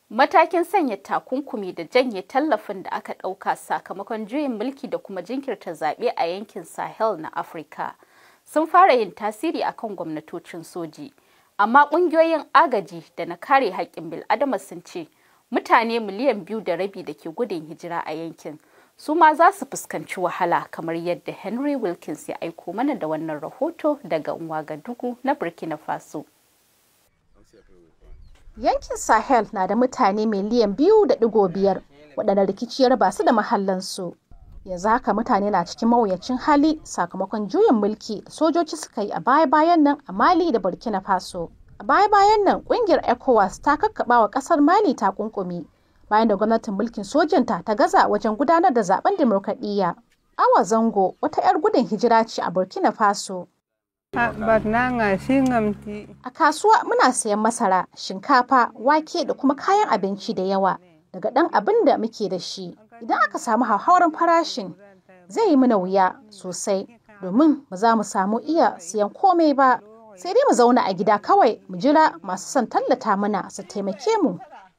Matakin sanya takunkumi da janye tallafin da aka ɗauka sakamakon juyin mulki da kuma jinkirta zaɓe a yankin Sahel na Afirka sun fara yin tasiri akan gwamnatocin soji. Amma ƙungiyoyin agaji da na kare haƙƙin bil'adama sun ce mutane miliyan biyu da rabi da ke gudun hijira a yankin su ma za su fuskanci wahala kamar yadda Henry Wilkins ya aiko mana da wannan rahoto daga Ouagadougou na Burkina Faso. Yankin Sahel na da mutane miliyan biyu da digo biyar waɗanda rikici ya raba su da mahallansu. Yanzu haka mutane na cikin mawuyacin hali sakamakon juyin mulki da sojoji suka yi a baya-bayan nan a Mali da Burkina Faso. A baya-bayan nan ƙungiyar ECOWAS ta kakkaɓa wa ƙasar Mali takunkumi bayan da gwamnatin mulkin sojanta ta gaza wajen gudanar da zaben dimokuraɗiyya. Awa Zango wata 'yar gudun hijira ce a Burkina Faso. A kasuwa muna sayan masara, shinkafa, wake da kuma kayan abinci da yawa daga ɗan abin da muke da shi. Idan aka samu hauhawar farashin zai yi mana wuya sosai domin ba za mu samu iya siyan komai ba. Sai dai mu zauna a gida kawai mu jira masu son tallata mana su taimake mu.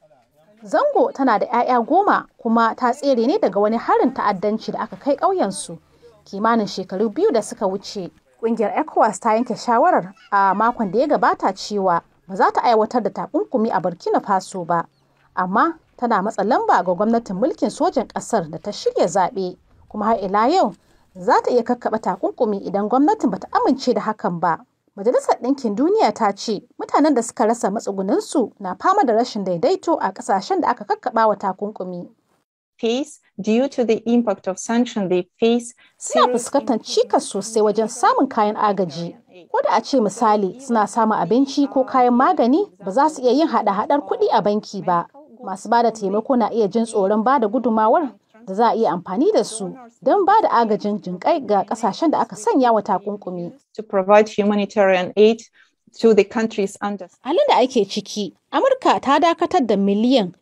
Zango tana da 'ya'ya goma kuma ta tsere ne daga wani harin ta'addanci da aka kai ƙauyensu kimanin shekaru biyu da suka wuce. Ƙungiyar ECOWAS ta yanke shawarar a makon da ya gabata cewa ba za ta aiwatar da takunkumi a Burkina Faso ba, amma tana matsa lamba ga gwamnatin mulkin sojan ƙasar da ta shirya zaɓe, kuma har ila yau za ta iya kakkaɓa takunkumi idan gwamnatin bata amince da hakan ba. Majalisar Ɗinkin Duniya ta ce mutanen da suka rasa matsugunansu na fama da rashin daidaito a ƙasashen da aka kakkaɓa wa takunkumi. face due to the impact of sanction they face Suna fuskantar cikas sosai wajen samun kayan agaji. Ko da a ce misali suna samun abinci ko kayan magani ba za su iya yin hada-hadar kuɗi a banki ba. Masu ba da taimako na iya jin tsoron ba da gudumawar da za a iya amfani da su don ba da agajin jinƙai ga ƙasashen da aka sanya wa takunkumi. to provide humanitarian aid to the countries under Halin da ake ciki, Amurka ta dakatar da miliyan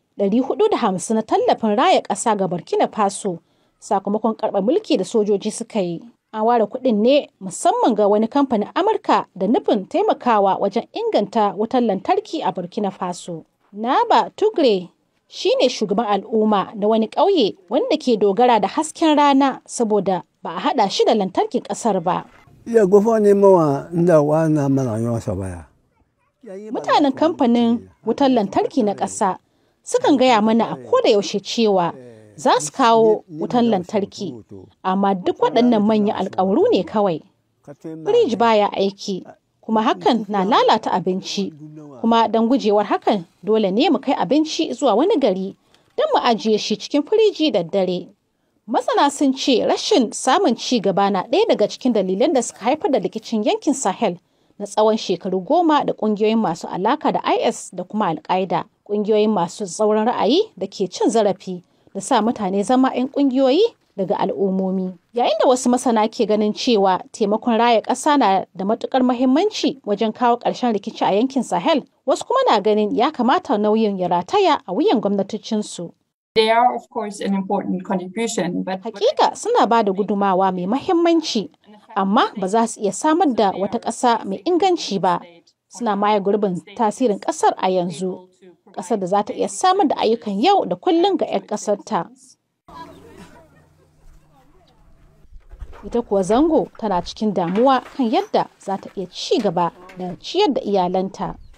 450 na tallafin raya ƙasa ga Burkina Faso sakamakon karɓar mulki da sojoji suka yi. An ware kuɗin ne musamman ga wani kamfanin Amurka da nufin taimakawa wajen inganta wutar lantarki a Burkina Faso. Naba Tugre shi ne shugaban al'umma na wani ƙauye wanda ke dogara da hasken rana saboda ba a haɗa shi da lantarkin ƙasar ba. ya gufa ne mawa inda wana mana yawa sabaya Mutanen kamfanin wutar lantarki na ƙasa sukan gaya mana a koda yaushe cewa za su kawo wutar lantarki, amma duk waɗannan manyan alkawaru ne kawai. Firij baya aiki, kuma hakan na lalata abinci, kuma don gujewar hakan dole ne mu kai abinci zuwa wani gari don mu ajiye shi cikin firiji da dare. Masana sun ce rashin samun ci gaba na ɗaya daga cikin dalilan da suka haifar da rikicin yankin Sahel na tsawon shekaru goma da ƙungiyoyin masu alaka da IS da kuma Al-Qaeda, ƙungiyoyin masu tsauran ra'ayi da ke cin zarafi da sa mutane zama 'yan ƙungiyoyi daga al'ummomi. Yayin da wasu masana ke ganin cewa taimakon raya ƙasa na da matuƙar mahimmanci wajen kawo ƙarshen rikici a yankin Sahel, wasu kuma na ganin ya kamata nauyin ya rataya a wuyan gwamnatocinsu. They are, of course, an important contribution, but Hakika suna ba da gudumawa mai mahimmanci, amma ba za su iya samar da wata ƙasa mai inganci ba. Suna maye gurbin tasirin ƙasar a yanzu, ƙasar da za ta iya samar da ayyukan yau da kullum ga 'yan ƙasarta. Ita kuwa zango tana cikin damuwa kan yadda za ta iya ci gaba da ciyar da iyalanta.